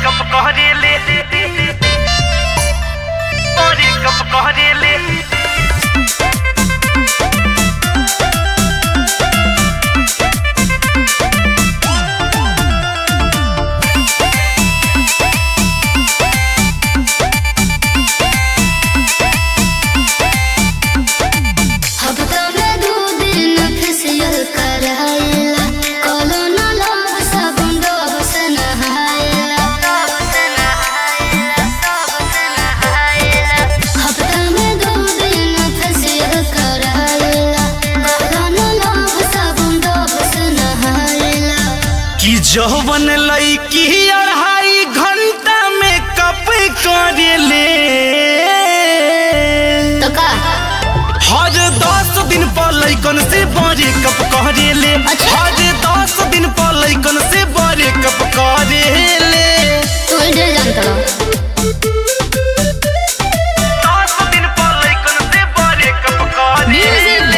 Cup कहरेले अरे cup कहरेले हफ्ता में दो दिन फेसियल कराइला कोलोना लोग साबुन डोब से नहाइला हफ्ता में दो दिन फेसियल कराइला कोलोना लोग साबुन डोब से नहाइला कि जौवन लईकी अढ़ाई घंटा में कप करेले तो का हर दस दिन पर लैकन से बड़े कप करेले अच्छा। हर दस दिन पर लैकन से बड़े कप करेले तू ढेर जानता रहो दस दिन पर लैकन से बड़े कप करेले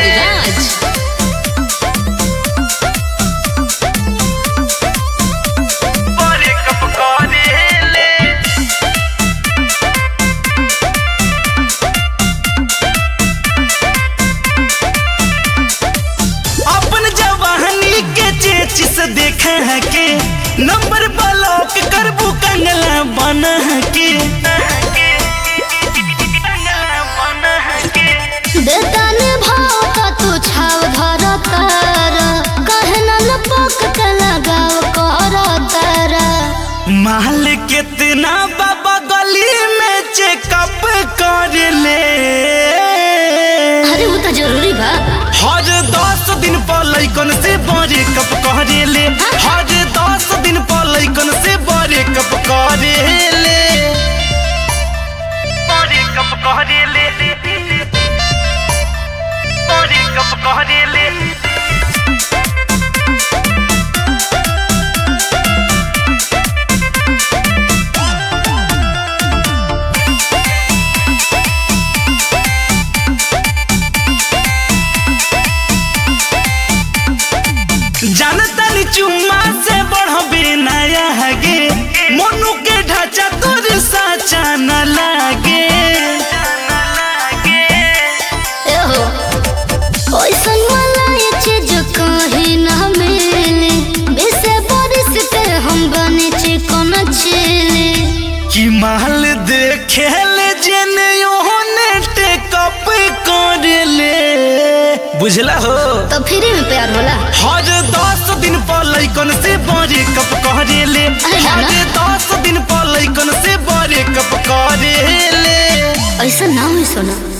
बड़े कप करेले अपन जवानी के चेच से देख के नंबर ब्लॉक करबू कंगला बन के बेतन भाव का तू छाव धर तर कहना लपक के लगाव कर तर माल कितना बाबा गली में चेकअप कर ले अरे वो तो जरूरी बा हर दस दिन पर लैकन से बड़े कप करेले हर दस दिन पर लैकन से बड़े कप करेले बड़े कप करेले बड़े कप करेले जानतनी चुम्मा से बढ़बे नया हगे मोनू के ढांचा तोर साचा न लागे ए हो ओइसन वाला ये चीज कहीं ना मिले बेसे बारिश पे हम बने चिकन चिले कि माल देखे ले जेने ओहने टेकअप कर ले बुझला हो तो फ्री में प्यार होला हर दस दिन पर लैकन से बड़े कप करेले अरे हर नाना। दस दिन पर लैकन से बड़े कप करेले ऐसा ना हुई सोना